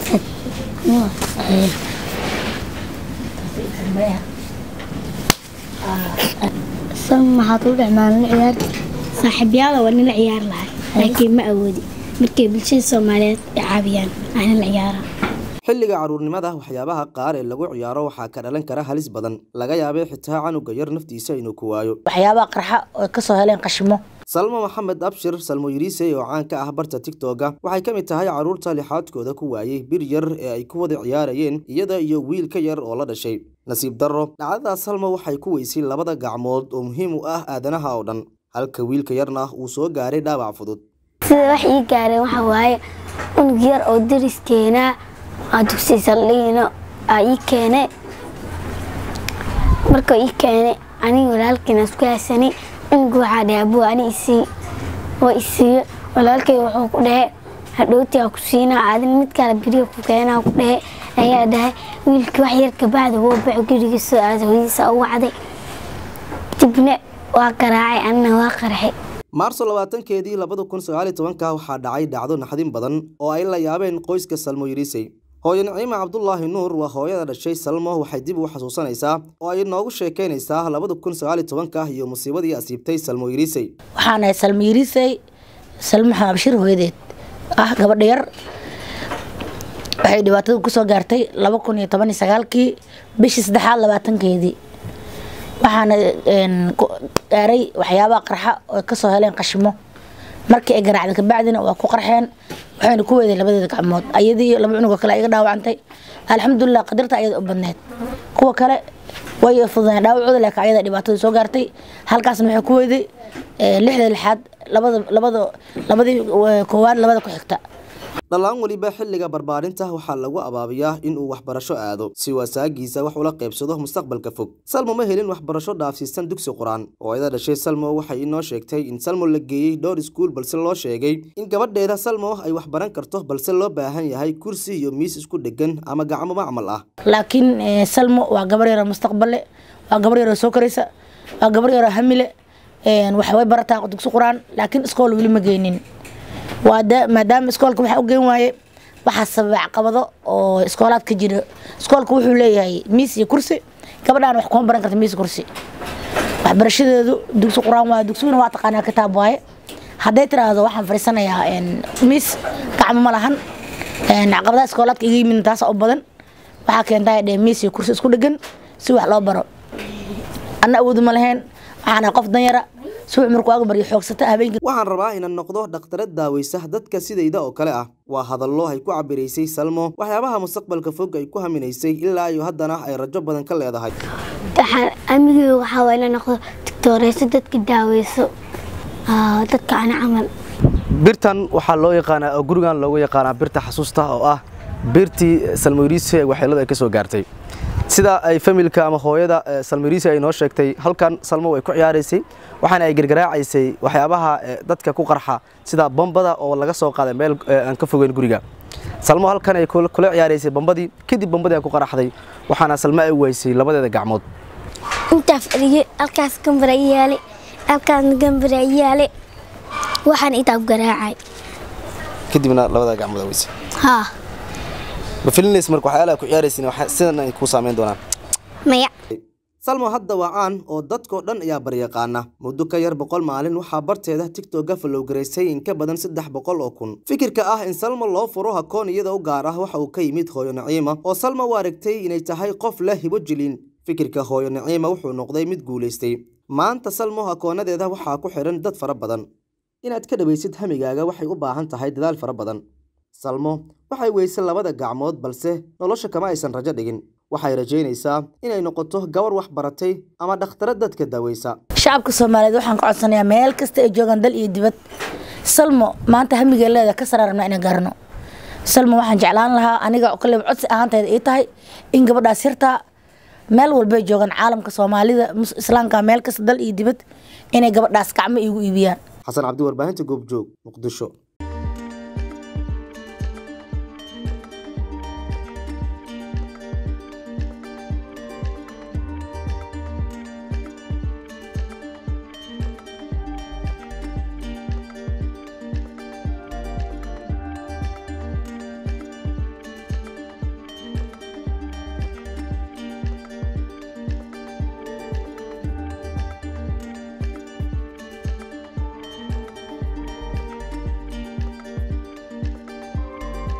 salma maxaad u dhexmaalin ciyaar saaxiibyaada waa nila ciyaar lahay laakiin ma awoodi markay bulshada soomaaliyeed ay caabiyaan aan nila ciyaara xilliga carruurnimada waxyaabaha qaar ee lagu ciyaaro waxaa ka dhalan kara halis badan laga yaabay xitaa canuga yar naftiisa inuu ku waayo waxyaabaha qarxa oo ka soo heleen qashimo salmo maxamed abshir salmo yiriisey oo caan ka ah barta tigtoga waxay ka mid tahay carruurta lixaadkooda ku waayey bir yar ee ay ku wada ciyaarayeen iyada iyo wiil ka yar oo la dhashay nasiib darro dhacdadaas salmo waxay ku weysay labada gacmood oo muhiim u ah aadanaha oo dhan halka wiilka yarna uu soo gaaray dhaawac fudud sida wax ii gaareen waxa waaye unug yar oo dariskeenaa aa dugsi saldhigina aa ii keene marka ii keene aniga walaalkiina isku haysanay unuga waxaa dhahay abuu ani isii waa isiiye walaalkay wuxuu ku dhahe hadhowti aa ku siinaa aadin mid kale beriga ku keenaa ku dhahe ayaa dhahay wiilkii wax yar kabacda woo baxo gurigiisa aada hooyadiisa u wacday dibna waa garaacay anina waa qarxay maarso labaatankeedii labada kun sagaali tobanka waxaa dhacay dhacdo naxdin badan oo ay la yaabeen qoyska salmo yiriisey hooyo naciima cabdulaahi nuur waa hooyada dhashay salmo waxay dib u xasuusanaysaa oo ay noogu sheekaynaysaa labada kun sagaali tobanka iyo musiibadii asiibtay salmo yiriisey waxaan ahay salmo yiriisey salmo maxamed abshir hooyadeed ah gabadha yar waxay dhibaatada kusoo gaartay laba kun iyo toban iyo sagaalkii bishii saddexaad labaatankeedii waxaana gaaray waxyaabaha qarxa oo kasoo heleen qashimo markii ay garaacda kabacdina waa ku qarxeen waxayna ku weeday labadeeda gacmood ayadii iyo laba cunugoo kale iga dhaawacantay alxamdulilah qadarta ayada u badneed kuwa kale way fududeen dhaawacooda laakiin ayada dhibaatada soo gaartay halkaasna waxay ku weeday lixda lixaad labada labada labadii koowaad labada ku xigta dhallaan weliba xilliga barbaarinta waxaa lagu abaabiyaa inuu waxbarasho aado si wasaagiisa wax ula qaybsado mustaqbalka fog salmo ma helin waxbarasho dhaafsiisan dugsi qur-aan oo ayada dhashay salmo waxay inoo sheegtay in salmo la geeyey dhowr iskuul balse loo sheegay in gabadheeda salmo ay wax baran karto balse loo baahan yahay kursi iyo miis isku dhegan ama gacmo macmal ah laakiin salmo waa gabar yaroo mustaqballe waa gabar yaroo soo koraysa waa gabar yaroo hamile waxbay barataa dugsi qur-aan laakiin iskool weli ma geynin maadaama iskoolka waxaa u geen waaye waxaa sababa caqabado oo iskoolaad ka jira iskoolka wuxuu leeyahay miis iyo kursi gabadhaan wax kuma baran karta miis kursi waxbarashadeedu dugsi qur-aan waa dugsiguna waa taqaanaa kitaab waaye hadday tiraahdo waxaan fadhiisanayaa miis gacmo ma lahan caqabadaha iskoolaadka iga yimid taasa u badan waxaa keentaa dhee miis iyo kursi isku dhegan si wax loo baro anna awoodu ma lahayn waxaana qof danyara suuc markuu aga baryo xoogsata habeenkii waxaan rabaa inaan noqdo dhakhtarad daaweysa dadka sidayda oo kale ah waa hadallo ay ku cabiraysay salmo waxyaabaha mustaqbalka fog ay ku haminaysay ilaa iyo haddana ay rajo badan ka leedahay waxaan amigeyga waxaa waa ina noqdo digtooreyso dadka daaweyso dadka ana camal birtan waxaa loo yaqaanaa oo gurigan loogu yaqaanaa birta xasuusta oo ah birtii salmo yiriise waxyeelada ay ka soo gaartay sida ay familka ama hooyada salmariisi ay noo sheegtay halkan salmo way ku ciyaaraysay waxaana ay gargaraacaysay waxyaabaha dadka ku qarxa sida bombada oo laga soo qaaday meel aan ka fogeyn guriga salmo halkan ay kula ciyaaraysay bombadii kadib bombadii ku qaraxday waxaana salmo ay weysay labadeeda gacmood intaa fadhiyey halkaas gambara yaale halkaasna gambara yaale waxaan intaa ku garaacay kadibna labada gacmood weysay haa ma filinays marka waxyaalaha ku ciyaaraysin sidan ay ku saameyn doonaan maya salmo hadda waa caan oo dadkoo dhan ayaa baryaqaana muddo ka yar boqol maalin waxaa barteeda tigtogga falowgaraysay in ka badan saddex boqol oo kun fikirka ah in salmo loo furo hakoon iyada u gaar ah waxa uu ka yimid hooyo naciima oo salmo u aragtay inay tahay qof leh hibo jilin fikirka hooyo naciima wuxuu noqday mid guulaystay maanta salmo hakoonadeeda waxaa ku xidhan dad fara badan inaad ka dhawaysid hamigaaga waxay u baahan tahay dadaal fara badan salmo waxay weysay labada gacmood balse nolosha kama aysan rajo dhigin waxay rajaynaysaa inay noqoto gabar wax baratay ama dhakhtara dadka daaweysa shacabka soomaaliyeed waxaan ka codsanayaa meel kasta ay joogaan dal iyo dibad salmo maanta hamigee leeda ka saraarabna inaan gaarno salmo waxaan jeclaan lahaa aniga kale codsi ahaantayda ii tahay in gabadhaas yartaa meel walbay joogaan caalamka soomaalida islaamka meel kasta dal iyo dibad inay gabadhaas gacmo iigu iibiyaan xasan cabdi warbaahinta goobjoog muqdisho